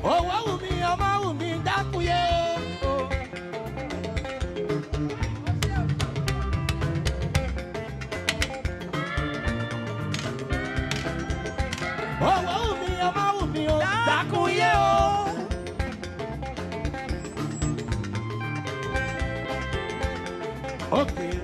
owó wù mí ọmọ wù mí dákúyé o. owó wù mí ọmọ wù mí o dákúyé o. Okay.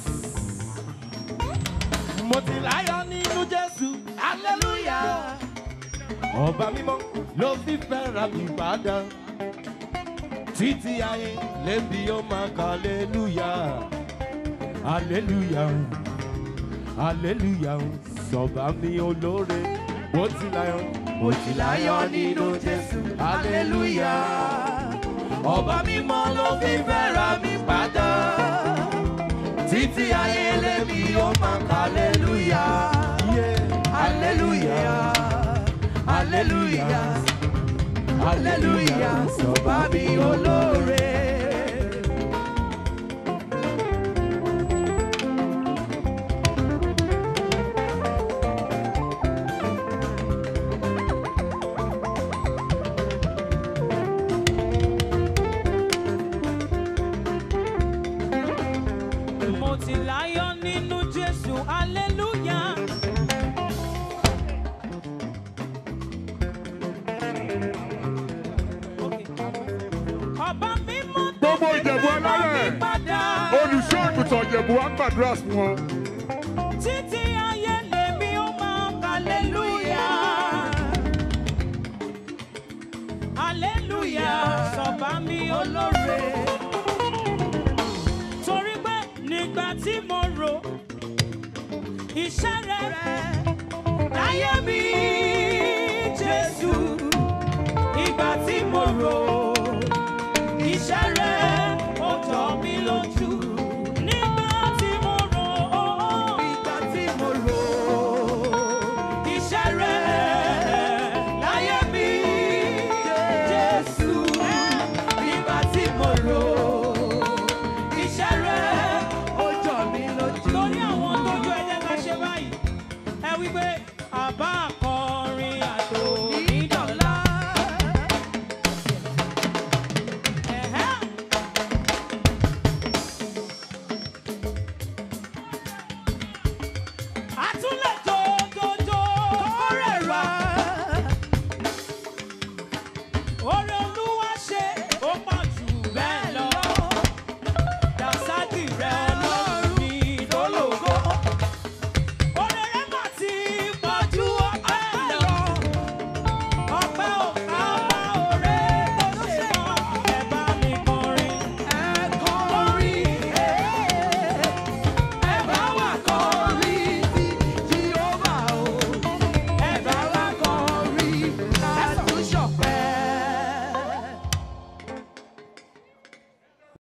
mo ti láyọ̀ nínú jésù hallelujah ọba mímọ́ ló fi fẹ́ra mi padà títí ayé lẹ́bi ó máa ka hallelujah hallelujah hallelujah sọba mi olóore mo ti láyọ̀ mo ti láyọ̀ nínú jésù hallelujah ọba mímọ́ ló fi fẹ́ra mi padà títí ayé lẹ́bi ó máa ka hallelujah hallelujah hallelujah hallelujah sọba mi olóore. mo ti láyọ̀ nínú jésù hallelujah. ọba mímọ́ tó Gbogbo fi Ìjẹ̀bú fẹ́ràn mi alálẹ̀. padà. olùṣọ́ àgùntàn ìjẹ̀bú wa gbàdúrà fún wọn. títí ayé lèmi ó máa ka hallelujah. hallelujah sọ̀bá mi olóore. torí pé nígbà tí mo rò iṣẹ́ rẹ̀ láyé mi jésù